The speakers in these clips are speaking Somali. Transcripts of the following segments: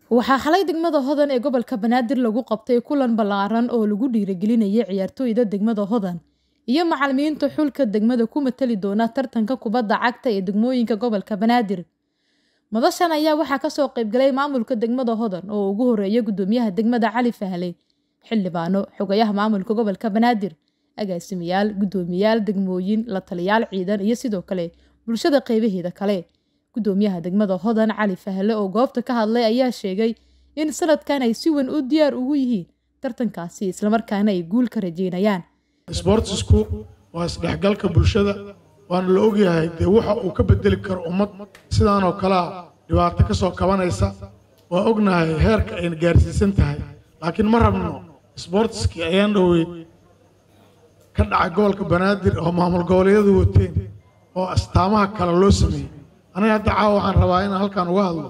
waxaa xalay degmada hodan ee gobolka banaadir lagu qabtay kulan ballaaran oo lagu dhiirigelinayay ciyaartooyda degmada hodan iyo macalimiinta xulka degmada ku matali doona tartanka kubadda cagta ee degmooyinka gobolka banaadir madashan ayaa waxaa kasoo qaybgalay maamulka degmada hodan oo ugu horeeya gudoomiyaha degmada cali fahle xildhibaano xogayaha maamulka gobolka banaadir agaasimayaal gudoomiyaal degmooyin la taliyaal ciidan iyo sidoo kale bulshada qeybaheeda kale gudoomiyaha degmada hodan cali fahle oo goobta ka hadlay ayaa sheegay in sanadkan ay si weyn u diyaar ugu yihiin tartankaasi islamarkaana ay guul ka rajeynayaan sboortisku waa isdhexgalka bulshada waana la ogyahay dee waxa uu ka bedeli karo ummad sidaanoo kalea dhibaato ka soo kabanaysa waa ognahay heerka ayna gaarsiisan tahay laakiin ma rabno sboortiskii ayaan dhoweyd ka dhacay gobolka banaadir oo maamul goboleedyadu wateen oo astaamaha kale loo sameeyey aniga hadda caawa waxaan rabaa inaan halkaan uga hadlo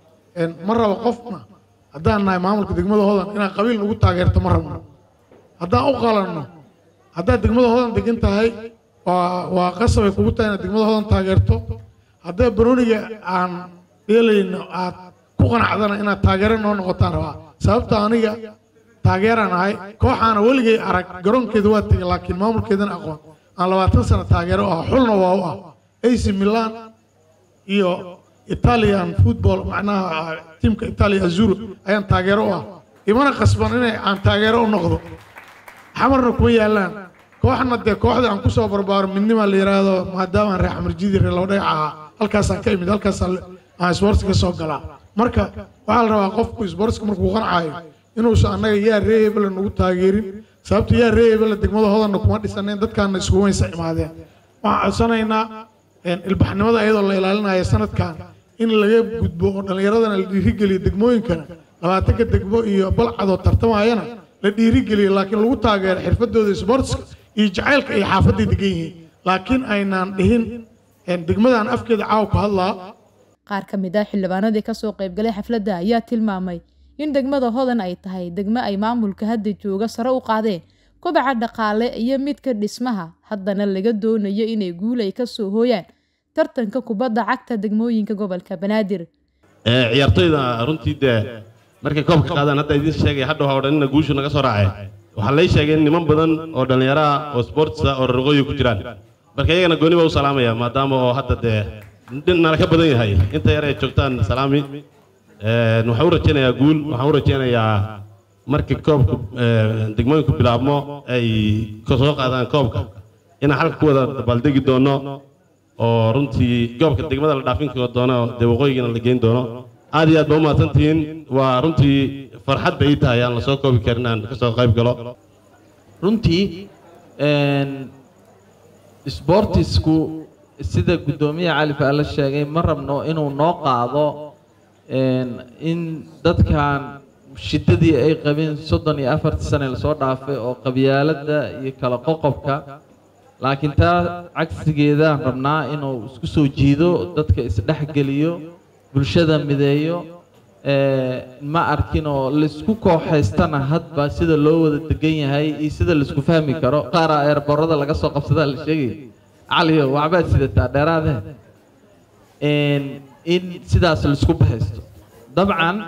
ma rabo qofna haddaan nahay maamulka degmada hodan inaan qabiil ugu taageerto ma rabno haddaan u qalanno haddaad degmada hodan degan tahay waa waa qasabay kugu tahay inaad degmada hodan taageerto haddaa barooniga aan dheelayno aad ku qanacdana inaad taageero noo noqotaan rabaa sababta aniga taageeraan ahay kooxaana weligay arag garoonkeeda waa tegay laakiin maamulkeedana aqoon aan labaatan sano taageero u ah xulna waa u ah ac milan iyo italian football macnaha tiimka italia azuro ayaan taageero u ah imana qasban inay aan taageero u noqdo xamarna kuma yaallaan kooxna dee kooxda aan kusoo barbaaro midnima la yidhaahdo maadaamaan reer xamarjidi reer laba dhagax ahaa halkaasaan ka imid halkaasaan aan isboortiska soo galaa marka waxaa la rabaa qofku isboortiska markuu qancaayo inuusan annaga yaa ree hebela nagu taageerin sababta yaa ree hebela degmada hodanna kuma dhisaneen dadkaana isku weysa imaadeen waxaan codsanaynaa ilbaxnimada iyadoo la ilaalinaya sanadkan in laga gudbo oo dhallinyaradana la dhiirigeliyo degmooyinkana labaatanka degmo iyo balcadoo tartamayana la dhiirigeliyo laakiin lagu taageero xirfadooda isboortiska iyo jacaylka ay xaafadday degan yihiin laakiin aynaan dhihin degmadan afkeeda caawa ku hadlaa qaar ka mid ah xildhibaanadii kasoo qaybgalay xafladda ayaa tilmaamay in degmada hodan ay tahay degmo ay maamulka hadda jooga sare u qaadeen kobaca dhaqaale iyo midka dhismaha haddana laga doonayo inay guul ay kasoo hooyaan tartanka kubadda cagta degmooyinka gobolka banaadir ciyaartoyda runtii dee markay koobka qaadaan hadda idiin sheegay hadha waa odhanina guushu naga soo raacay waxaa lay sheegay in niman badan oo dhallinyaro ah oo sportsa oo rarqooyi ku jiraan marka iyagana gooni baa u salaamaya maadaama oo hadda dee nala ka badan yahay inta yar ay joogtaan salaami waxaan u rajaynayaa guul waxaan u rajaynayaa markii koobka degmooyinku bilaabmo ay soo qaadaan koobka inaan halka ku wada dabaaldegi doono oo runtii goobka degmada la dhaafin doono dee waqooyigana la geyn doono aad iyo aad ba u mahadsantihiin waa runtii farxad bay ii tahay aan la soo koobi karin aan kasoo qayb galo runtii sboortisku sida guddoomiyaha cali faale sheegay ma rabno inuu noo qaado in dadkan shiddadii ay qabeen soddon iyo afartii sane lasoo dhaafay oo qabyaaladda iyo kala qoqobka laakiin taa cagsigeedaan rabnaa inuu isku soo jiido dadka isdhexgeliyo bulshada mideeyo ma arkin oo laisku kooxaystana hadba sida loo wada degan yahay iyo sida laisku fahmi karo qaara eerborada laga soo qabsadaa la sheegay caliyo waxbaad sidataa dheeraade in sidaas laisku bahaysto dabcan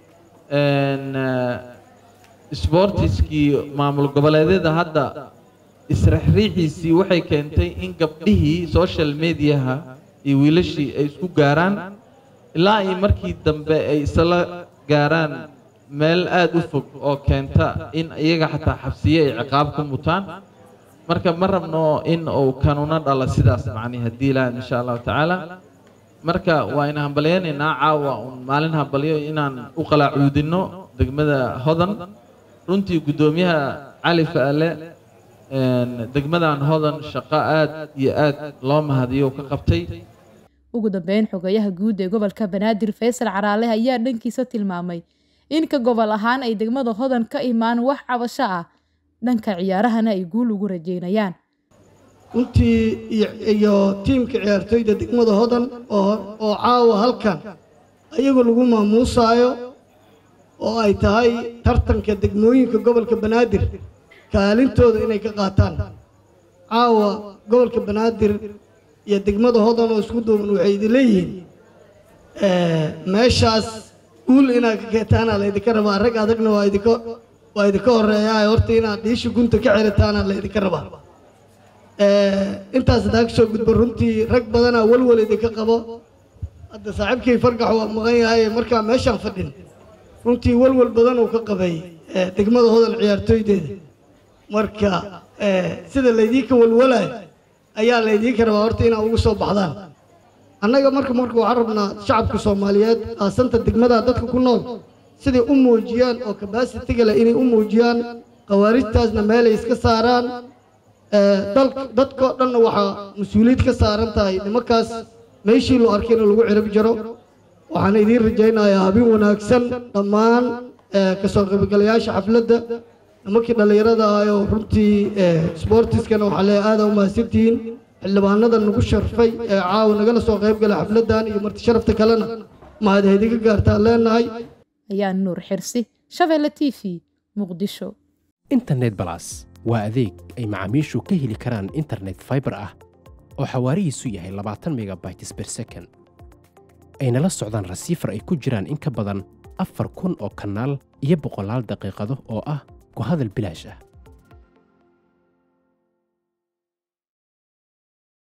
sboortiskii maamul goboleedyada hadda israxriixiisii waxay keentay in gabdhihii social mediaha iyo wiilashii ay isku gaaraan ilaa iyo markii dambe ay isla gaaraan meel aada u fog oo keenta in iyaga xataa xabsiye ay ciqaab ku mutaan marka ma rabno in uu kanuna dhala sidaas macni haddii ilaah insha allahu tacaala marka waa ina hambalyaynaynaa caawa un maalin hambalyo inaan u qalaacuudinno degmada hodan runtii guddoomiyaha cali faale degmadan hodan shaqo aad iyo aad loo mahadiyo ka qabtay ugu dambeyn xogayaha guud ee gobolka banaadir faysal caraale ayaa dhankiisa tilmaamay in ka gobol ahaan ay degmada hodan ka imaan wax cabasho ah dhanka ciyaarahana ay guul ugu rajeynayaan runtii iyo tiimka ciyaartoyda degmada hodan oo caawa halkan ayagoo lagu maamuusaayo oo ay tahay tartanka degmooyinka gobolka banaadir kaalintooda inay ka qaataan caawa gobolka banaadir iyo degmada hodan oo isku duuban waxay idin leeyihiin meeshaas guul inaad ka keetaana laydinka rabaa rag adagna waa idinka waa idinka horeeyaa horta inaad dhiisha gunta ka xiritaana laydinka rabaa intaas hadaa kasoo gudbo runtii rag badanaa walwal idinka qabo hadda saaxiibkii fargax waa maqan yahay markaa meeshaan fadhin runtii walwal badan uu ka qabay degmada hodan ciyaartooydeeda marka sida laydiinka walwalayo ayaa laydiinka rabaa horta inaa ugu soo baxdaan annaga marka marka waxaan rabnaa shacabka soomaaliyeed aasanta degmada dadka ku nool siday u muujiyaan oo kabasitiga leh inay u muujiyaan khawaarijtaasna meelay iska saaraan dadkao dhanna waxaa mas-uuliyad ka saaran tahay nimankaas meeshii loo arkay in lagu cirib jaro waxaan idiin rajaynayaa habin wanaagsan dhammaan kasoo qaybgalayaasha xafladda nimankii dhallinyarada ahayoo runtii sboortiskana waxaa lee aada u mahadsantihiin xildhibaanada nagu sharfay ee caawa nagala soo qayb gala xafladdan iyo marti sharafta kalena mahad idinka gaartaan leenahay ayaa nuur xirsi shabeelle t v muqdisho internet balas waa adeeg ay macaamiishu ka heli karaan internet fiber ah oo xawaarihiisu yahay labaatan megabytes per second ayna la socdaan rasiifar ay ku jiraan in ka badan afar kun oo kanaal iyo boqolaal daqiiqado oo ah ku hadal bilaash ah